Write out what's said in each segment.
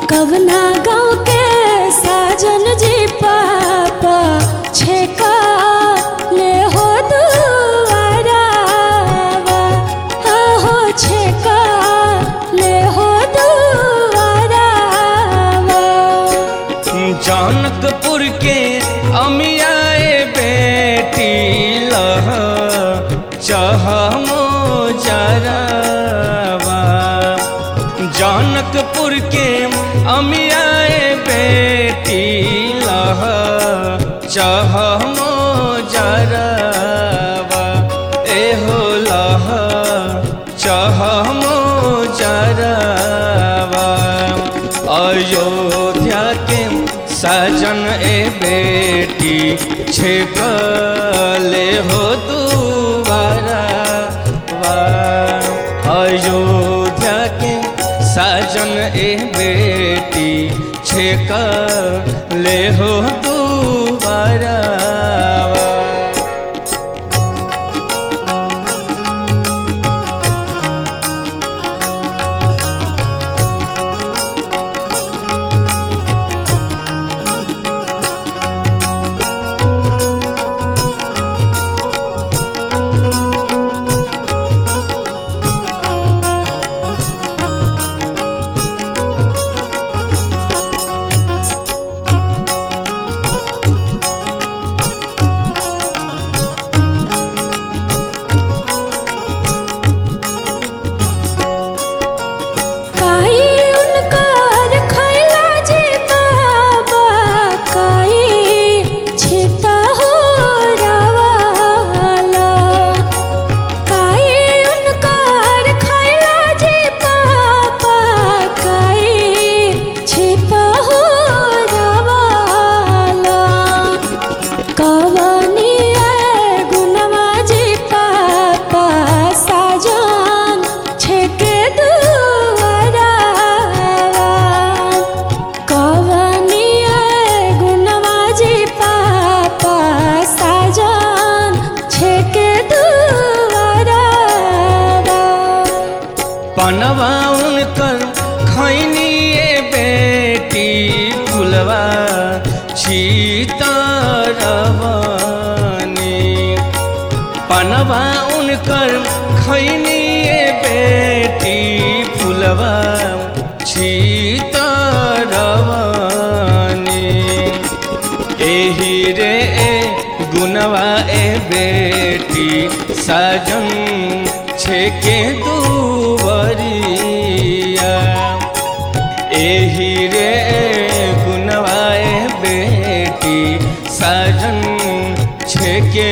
कवना गाँव के साजन जी पापा छेका ले हो दुआरावा आहो छेका ले हो दुआरावा जानकपुर के अमियाए बेटी लह चाह मोजरवा जानकपुर के अमियाए बेटी लह चाह मोजरवा एहो लह चाह मोजरवा अयोध्या के सजन ए बेटी छेकले हो दुबारा अयोध्या के सजन ए बेटी छेकले हो दुबारा काई उनकर खैला जे बाबा काई छिता हो रवाला काई उनकर खैला जे बाबा काई छिता हो रवाला कवनी है गुनवा जी पापा साजन छेके दुआरा कवनी है गुनवा जी पापा साजन छेके दुआरा पनवा उनकर खैनी ए बेटी फुलवा सीतारवनी पनवा उनकर खैनी ए बेटी फुलवा सीतारवनी एही रे ए गुनवा ए बेटी साजन छेके दुवरिया एही रे गुनवा ए बेटी साजन छेके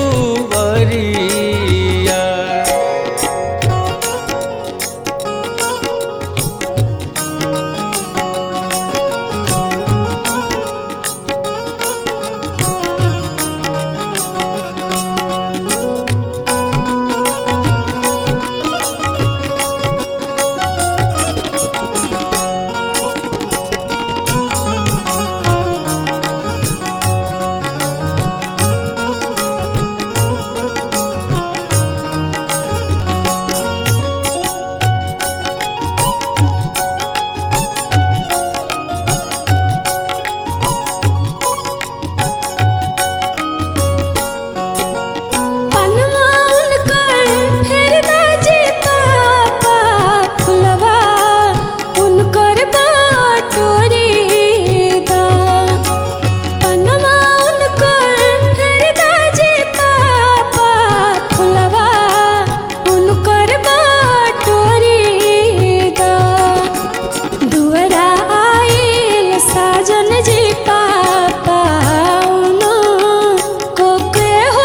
दुवरिया पनवा उनकर फेरदा जी पापा फुलवा उनकर बाटोरी दा पनवा उनकर फेरदा जी पापा फुलवा उनकर बाटोरी दा दुअरा आइल साजन जी पापा उनो कोके हो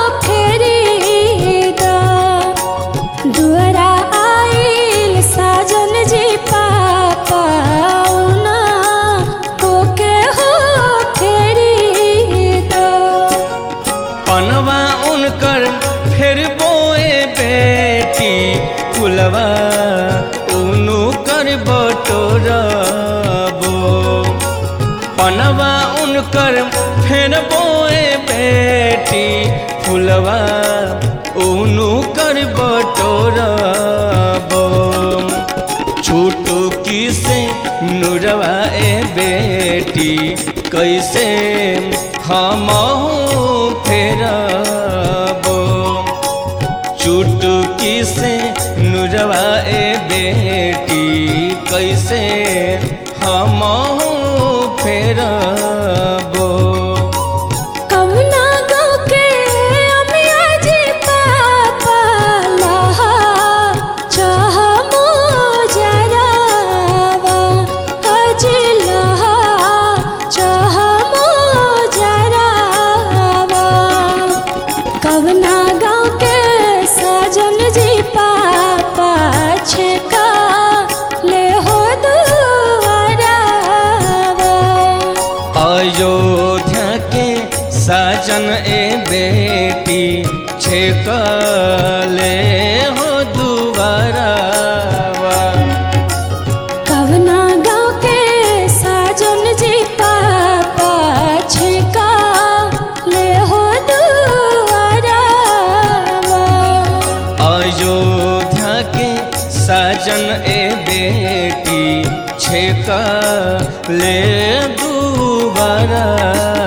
फेरी दा दुअरा आइल साजन जी पापा उनो कोके हो फेरी दा पनवा उनकर फिर बोए बेटी फुलवा उनु कर बटोरबो पनवा उनकर फिर बोए बेटी फुलवा उनु कर बटोरबो छूटू चुटकी से नुरवा ए बेटी कैसे हम फेरबो चुटकी से नुरवा ए बेटी कैसे हम फेरबो कमना गाँव के अमिया जी पापा लहा चाह मोजरावा अजी लहा चाह मोजरावा कवना गाँव के साजन जी पापा छेका ले हो दुआरावा अयोध्या के साजन ए बेटी छेकले हो दुबारावा कवना गाँव के साजन जी पापा छिका ले हो दुआरावा अयोध्या के साजन ए बेटी छेकले दुबारा